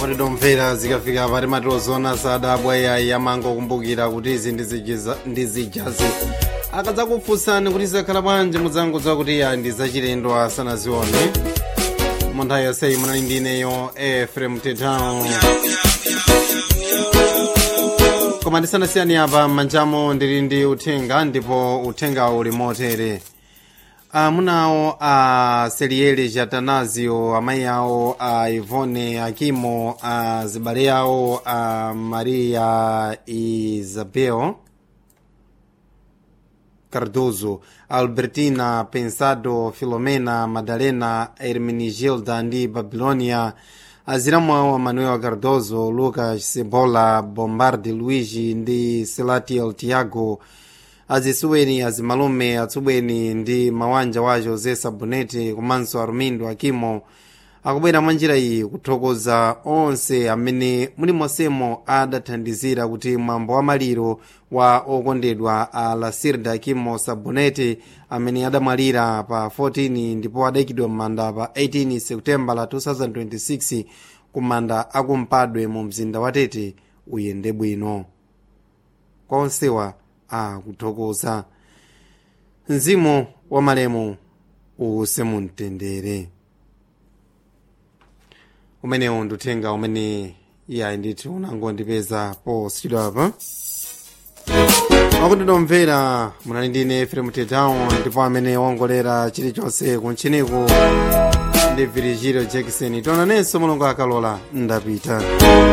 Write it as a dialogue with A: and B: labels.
A: patitomvera zikafika pati matilozona sadabwa yayi amangokumbukira kuti izi ndizijiza- ndizijazi akadzakufunsani kuti zakhala bwanji mudzangodziwa kuti ya ndi zachilendo asanazione mu nthawi yonseyi munali ndineyo efrem tetao koma ndisanasiyani apa m'manjamo ndili ndi uthenga ndipo uthenga uli motere amunawo a seriele jatanazio amayi awo a ivone akimo a zibale awo a maria isabel cardoso albertina pensado filomena madalena hermenigilda ndi babilonia aziramu awo manuel cardoso lucas cebola bombardi luigi ndi selatiel tiago azisuweni azimalume atsubweni ndi mawanja wa josé sabonete komanso arumindo akimo akubwera mwa njira iyi kuthokoza onse amene muli monsemo adathandizira kuti mwambo wa maliro wa okondedwa a lasirda akimo sabonete amene adamwalira pa 14 ndipo adayikidwa m'manda pa 18 seputembala la 2026 ku manda akumpadwe mu mzinda wa tete uyende bwino kwa onsewa akuthokoza mzimu wa malemu uwuse mumtendere umenewu ndi uthenga umene iyayi ndithu unangondipeza posidwa apa akutidomvera munali ndine efrem tetao ndipo amene wongolera chilichonse kuntchiniku ndi virigilio jackson tionanenso mulungu akalola ndapita